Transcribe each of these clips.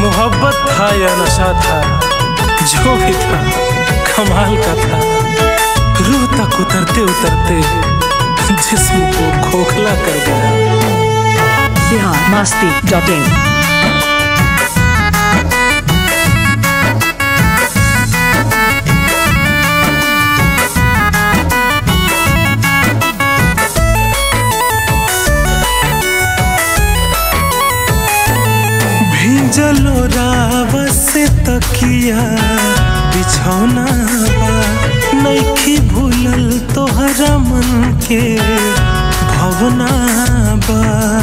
मोहब्बत था या नशा था जो भी था कमाल का था रूह तक उतरते उतरते जिस्म को खोखला कर गया बिहार मस्ती डॉट इन भिंजलो रावा से तकिया बिछौना बा नइखी भूलल तोहरा मन के भवना बा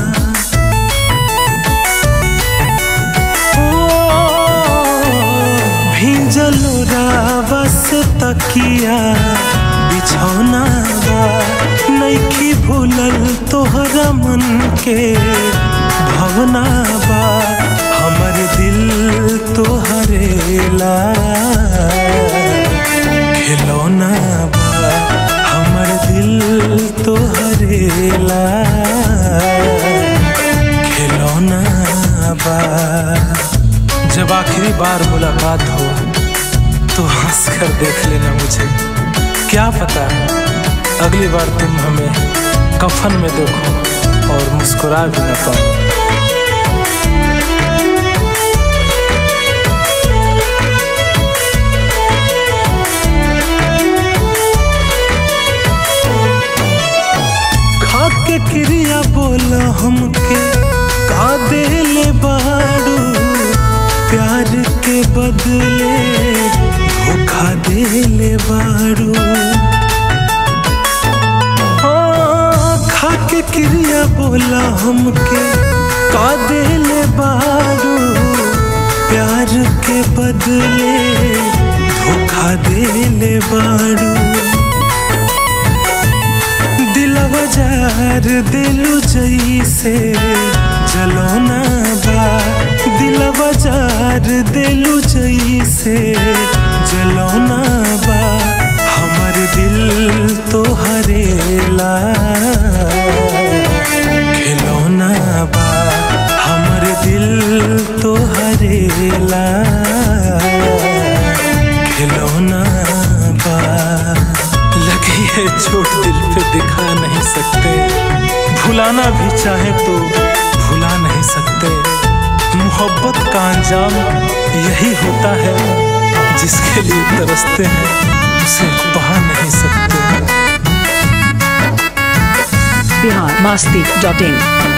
भिंजलो रावा से तकिया बिछौना बा नइखी भूलल तोहरा मन के भवना बा हमर दिल तोहरेला खिलौना बा हमर दिल तोहरेला खिलौना बा जब आखिरी बार मुलाकात हो तो हंस कर देख लेना मुझे क्या पता अगली बार तुम हमें कफन में देखो और मुस्कुरा भी न पाओ खाके क्रिया बोला हमके का देले बाड़ू प्यार के बदले धोखा देले बाड़ू हाँ, खाके क्रिया बोला हमके का देले बाड़ू प्यार के बदले धोखा देले बाड़ू दिलवा जार दिलु जैसे जलौना बा दिलवा जार दिलु जैसे जलौना बा हमर दिल तो हरेला खिलौना बा हमर दिल तो हरेला खिलौना बा लगी है चोट दिल पे दिखा नहीं सकते भुलाना भी चाहे तो भुला नहीं सकते मोहब्बत का अंजाम यही होता है जिसके लिए तरसते हैं उसे पा नहीं सकते बिहार मस्ती डॉट इन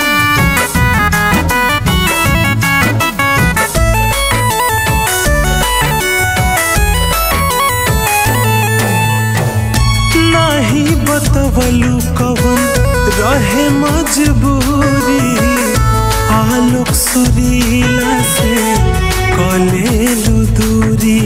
नाही बतवलू कवन रहे मजबूरी आलोक सुरीला से कलेलू दूरी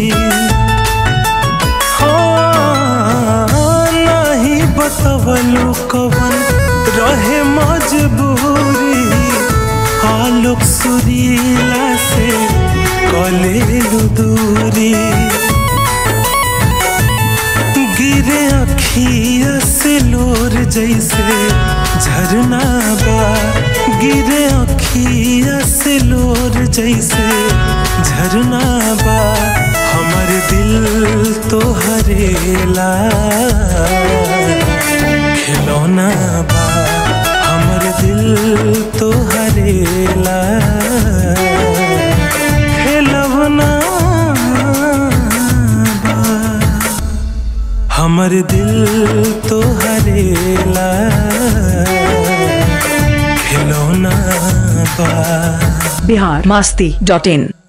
हाँ, नाही बतवलू कवन रहे मजबूरी आलोक सुरीला से कलेलू दूरी गिरे अखिया से लोर जैसे झरना बा गिरे अखिया से लोर जैसे झरना बा हमर दिल तो हरेला खिलौना बा हमर दिल तो हरेला खिलौना बा हमर दिल तो हरेला खिलौना बा बिहार मस्ती डॉट इन